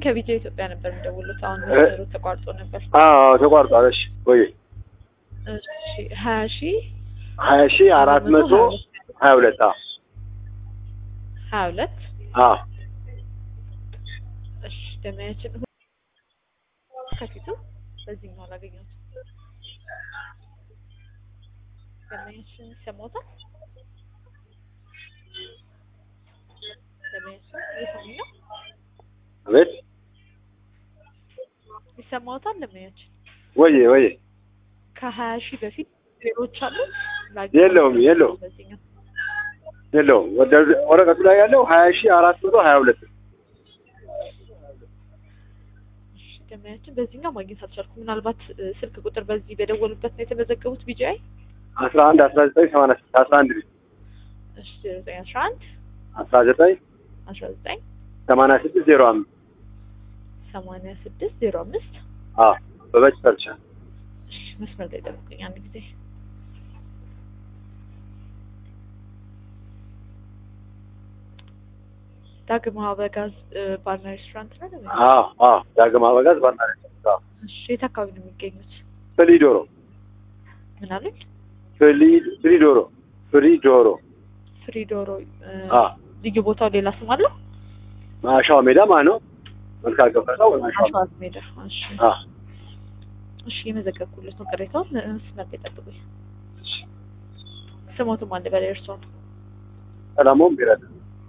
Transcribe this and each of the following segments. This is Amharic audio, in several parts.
ከቢጃ ኢትዮጵያ ነበር የሚደውሉት። አሁን እ- መስመሩ ተቋርጦ ነበር። አዎ ተቋርጧል። እሺ ወይ እሺ ሀያ ሺህ ሀያ ሺ አራት መቶ ሀያ ሁለት አዎ ሀያ ሁለት አዎ እሺ ደመያችን ሁ- ከፊቱ በዚህኛው አላገኘሁትም። ደመያችን ይሰማዎታል? ደመያችን እየሰሙኝ ነው? አቤት ይሰማዎታል? ደመያችን ወይ ወይ ከሀያ ሺህ በፊት ዜሮች አሉት? የለውም፣ የለውም። በዚህኛው የለውም ወደ ወረቀቱ ላይ ያለው ሀያ ሺ አራት መቶ ሀያ ሁለት እሺ ደመያችን በዚህኛው ማግኘት አልቻልኩም። ምናልባት እ፣ ስልክ ቁጥር በዚህ በደወሉበት ነው የተመዘገቡት ቢጂአይ? አስራ አንድ አስራ ዘጠኝ ሰማንያ ስድስት አስራ አንድ እሺ ዜሮ ዘጠኝ አስራ አንድ አስራ ዘጠኝ አስራ ዘጠኝ ሰማንያ ስድስት ዜሮ አምስት ሰማንያ ስድስት ዜሮ አምስት አዎ በበጭ ሰርቻ እሺ መስመር ላይ ጠብቁኝ አንድ ጊዜ ዳግም አበጋዝ እ፣ ባርና ሬስቶራንት ነው ደግሞ? አዎ አዎ ዳግም አበጋዝ ባና አዎ እሺ የት አካባቢ ነው የሚገኙት ፍሊዶሮ ምን አሉኝ ፍሊ ፍሊዶሮ ፍሊዶሮ ፍሪ ዶሮ እ፣ አዎ ልዩ ቦታው ሌላ ስም አለው ማሻዋ ሜዳ ማለት ነው መልካ ገፈታው ወይ ማሻዋ አሸዋት ሜዳ እሺ አዎ እሺ የመዘገብኩለት ነው ቅሬታውን እ፣ መስመር ላይ ጠብቁኝ ስሞትም አለ በላይ እርሷን ሰላሙም ቢረዳ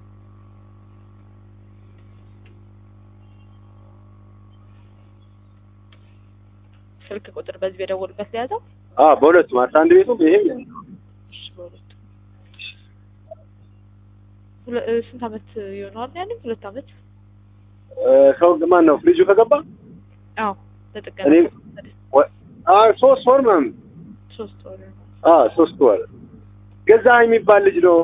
ስልክ ቁጥር በዚህ በደወሉበት ሊያዘው አዎ በሁለቱም አስራ አንድ ቤቱም ይሄም እሺ በሁለቱ ሁለ- እ፣ ስንት አመት ይሆነዋል ያለኝ ሁለት አመት እ፣ ሰው ማን ነው ፍሪጁ ከገባ አዎ ለጥገና እኔም ወ- አ ሶስት ወር ምናምን ሶስት ወር ነው አ ሶስት ወር ገዛ የሚባል ልጅ ነው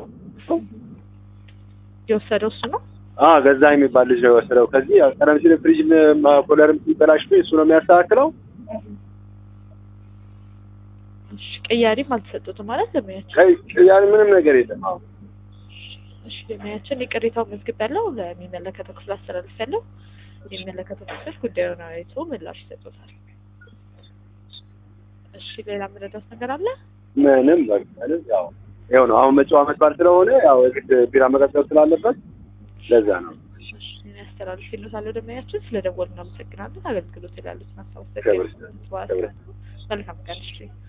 የወሰደው እሱ ነው አ ገዛ የሚባል ልጅ ነው የወሰደው ከዚህ ያው ቀደም ሲል ፍሪጅ ኮለርም ሲበላሽ እሱ ነው የሚያስተካክለው እሺ ቅያሪም አልተሰጡትም ማለት ለሙያችን ከ- ያን ምንም ነገር የለም አዎ እሺ ለሙያችን የቅሬታውን መዝግብ ያለው ለሚመለከተው ክፍል አስተላልፍ ያለው የሚመለከተው ክፍል ጉዳዩን አይቶ ምላሽ ይሰጡታል እሺ ሌላ የምረዳት ነገር አለ ምንም በቃ ምንም ያው ይኸው ነው አሁን መጪው ዓመት በዓል ስለሆነ ያው የግድ ቢራ መቀጠል ስላለበት ለዛ ነው እሺ እኔ አስተላልፍ ይሉታለሁ ደመያችን ስለ ደወሉ እናመሰግናለን አገልግሎት ይላሉት ክብር ይስጥልኝ። ማስታወስ መልካም ቀን እሺ